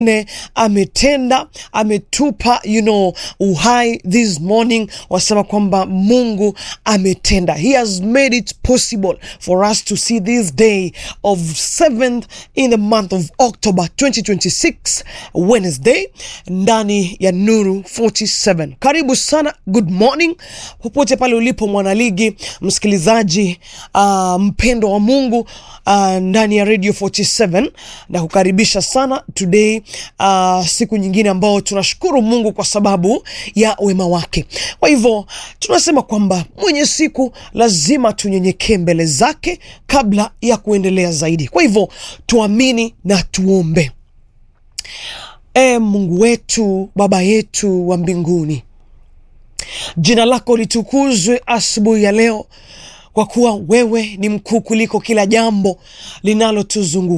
ne ametenda ametupa you know, uhai this morning wasema kwamba mungu ametenda he has made it possible for us to see this day of 7th in the month of october 2026 wednesday ndani ya nuru 47 karibu sana good morning popote pale ulipo mwanaligi msikilizaji uh, mpendo wa mungu uh, ndani ya radio 47 na kukaribisha sana today uh, siku nyingine ambao tunashukuru mungu kwa sababu ya wema wake kwa hivyo tunasema kwamba mwenye siku lazima tunyenyekee mbele zake kabla ya kuendelea zaidi kwa hivyo tuamini na tuombe e mungu wetu baba yetu wa mbinguni jina lako litukuzwe asubuhi ya leo kwa kuwa wewe ni mkuu kuliko kila jambo linalotuzunguka